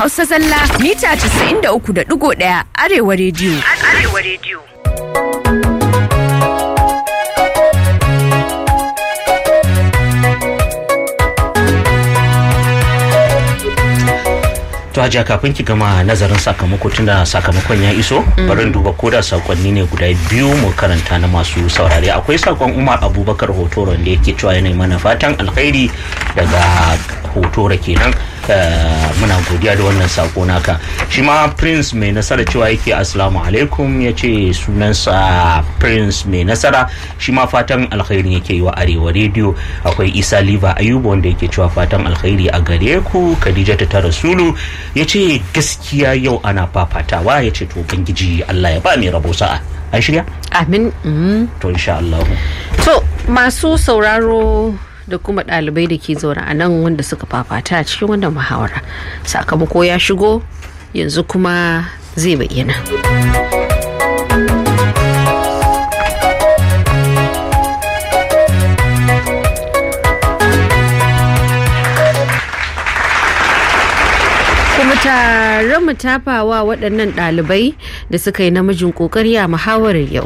Hausa Zalla mita 93.1 Arewa rediyo. Arewa rediyo. to hajiya kafin ki gama nazarin sakamako tunda sakamakon ya iso bari duba ko da sakonni ne guda biyu mu karanta na masu saurare akwai sakon umar abubakar hotoro da yake cewa yana mana fatan alkhairi daga hotoro kenan muna godiya da wannan sako naka shi ma prince mai nasara cewa yake assalamu alaikum ya ce sunansa prince mai nasara shi ma fatan alkhairi yake yi wa arewa rediyo akwai isa liva ayuba wanda yake cewa fatan alkhairi a gare ku khadija ta rasulu ya ce gaskiya yau ana fafatawa ya ce to bangiji allah ya ba mai rabo sa'a an shirya amin to insha Allah to masu sauraro da kuma ɗalibai da ke zaune a nan wanda suka fafata a cikin wannan muhawara sakamako ya shigo yanzu kuma zai bayyana kuma tare mu tafawa waɗannan ɗalibai da suka yi namijin ƙoƙari a muhawarar yau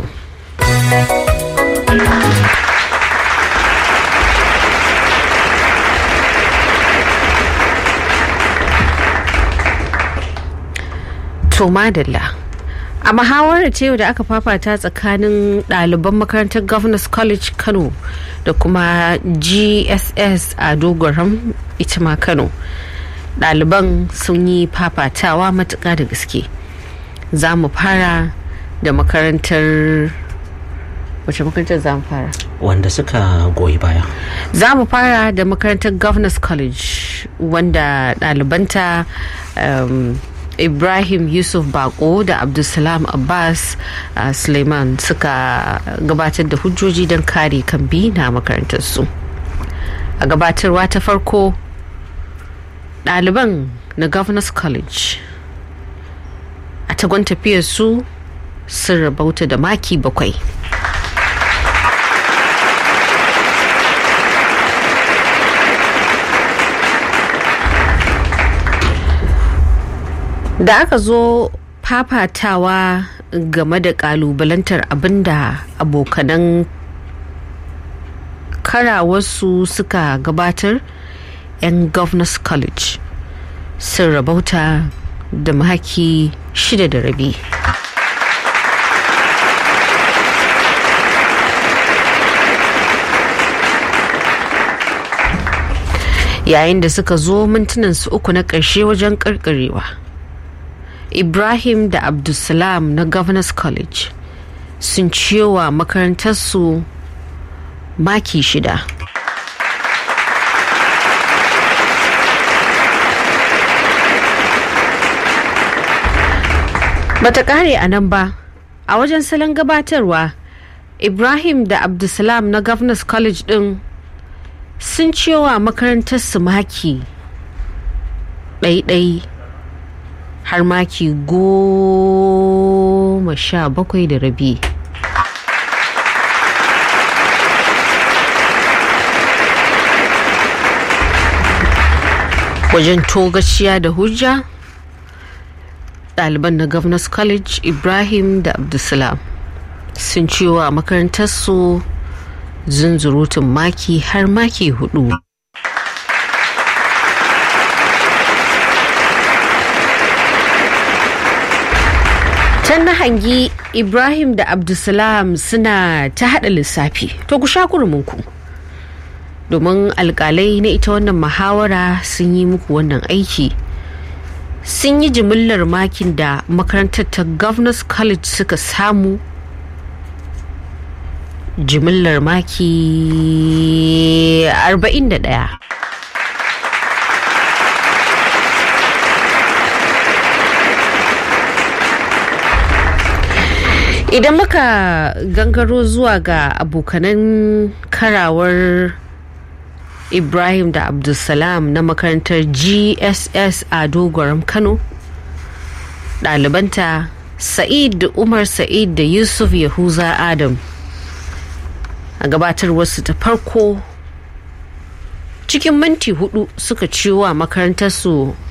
to madalla a muhawarar ce da aka fafata tsakanin ɗaliban makarantar governors college kano da kuma gss a dogoram ita ma kano ɗaliban sun yi fafatawa matuƙa da gaske za mu fara da makarantar wace makarantar za mu fara wanda suka goyi baya za mu fara da makarantar governors college wanda ɗalibanta um, ibrahim yusuf bako da abdulsalam abbas uh, suleiman suka gabatar da hujjoji don kare kambi na makarantarsu a gabatarwa ta farko ɗaliban na governors college a tagon tafiyarsu sun rabauta da maki bakwai da aka zo fafatawa game da kalubalantar abinda abokanan karawarsu suka gabatar 'yan governors college sun rabauta da maki shida da rabi yayin da suka zo mintunan su uku na ƙarshe wajen ƙarƙarewa ibrahim da abdulsalam na governors college sun ciyowa makarantarsu maki shida bata kare a nan ba a wajen salon gabatarwa ibrahim da abdulsalam na governors college din sun ciyowa makarantarsu maki ɗaiɗai har maki goma sha bakwai da rabi wajen togaciya da hujja ɗaliban na governors college ibrahim da abdulsalam sun ciwa makarantarsu zunzurutun maki har maki hudu can na hangi ibrahim da abdulsalam suna ta hada lissafi to ku sha ku domin alkalai na ita wannan muhawara sun yi muku wannan aiki sun yi jimillar makin da makarantar ta governors college suka samu jimillar maki 41 idan muka gangaro zuwa ga abokanan karawar ibrahim da abdulsalam na makarantar gss a dogoram kano ɗalibanta sa'id da umar sa'id da yusuf yahuza adam a gabatarwarsu ta farko cikin minti hudu suka ciwo a makarantarsu